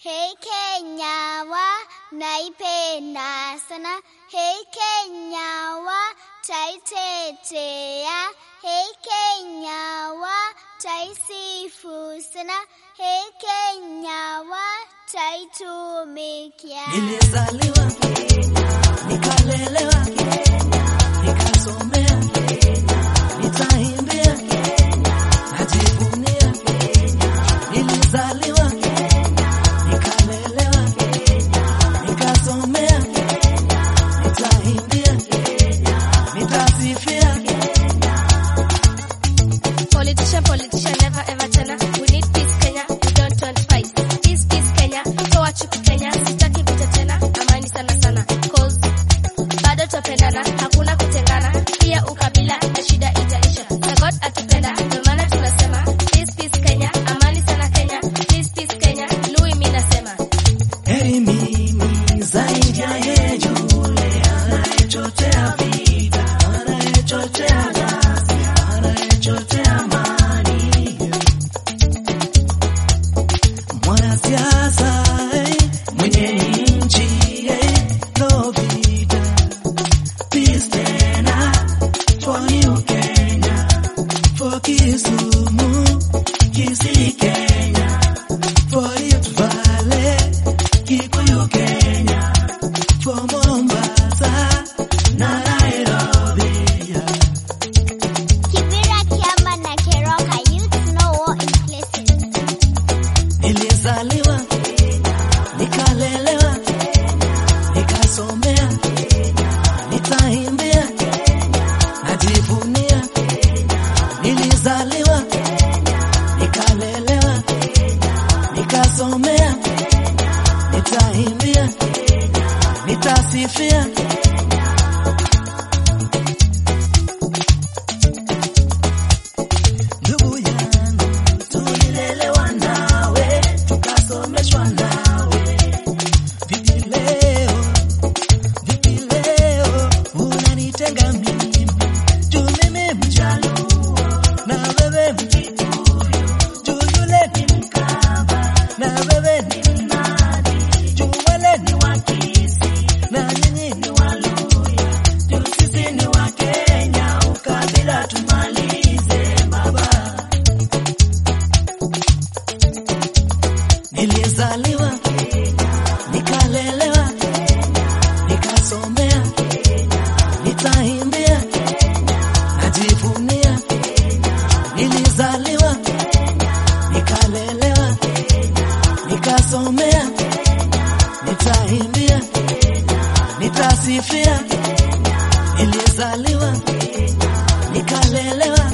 Hey Kenya wa naipenda sana. Hey Kenya wa taitetea. Hey Kenya wa taisifu sana. Hey Kenya wa taitumikia. Nilizaliwa Kenya, nikalelewa Kenya, nikasomea Kenya, nitaimbia Kenya, najivunia Kenya. Nilizaliwa Kenya, nikalelewa Kenya, nikasomea Kenya, nitaimbia Kenya, nitasifia Kenya. Politician, politician, never ever tena. We need peace Kenya, we don't want fight. Peace, peace Kenya, toa chuki Kenya, sitaki vita tena, amani sana sana. Cause bado tupendana, hakuna kutengana, pia ukabila na shida itaisha. Na God atupenda, ndio maana tunasema peace, peace Kenya, amani sana Kenya, peace, peace Kenya, Lui mimi nasema. Heri mimi zaidi ya yeye yule anayechochea vita, anayechochea ghasia, anayechochea amani. Mwanasiasa eh, mwenye nchi eh, no vita. Peace tena for New Kenya, for Kisumu, Kisii Kenya, for Rift Valley, Kikuyu Kenya, for Mombasa na Nairobi. Kibera, Kiama na Keroka youth no war in places. Nilizaliwa Kenya, nikalelewa Kenya, nikasomea Kenya, nitaimbia Kenya, najivunia Kenya. Nilizaliwa Kenya, nikalelewa Kenya, nikasomea Kenya, nitaimbia Kenya, nitasifia Kenya. Ndugu yangu, tulilelewa nawe, tukasomeshwa nawe. Vipi leo, vipi leo unanitenga mimi? Juu mimi Mjaluo na wewe Mkikuyu, juu yule ni Mkamba na wewe ni Mnandi, juu wale ni Wakisii na nyinyi ni Waluya, juu sisi ni Wakenya, ukabila tumalize baba. Nilizaliwa Kenya, nikalelewa Kenya, nikasomea Kenya, nitaimbia Kenya, najivunia Kenya. Nilizaliwa Kenya, nikalelewa Kenya, nikasomea Kenya, nitaimbia Kenya, nitasifia Kenya. Nilizaliwa Kenya, nikalelewa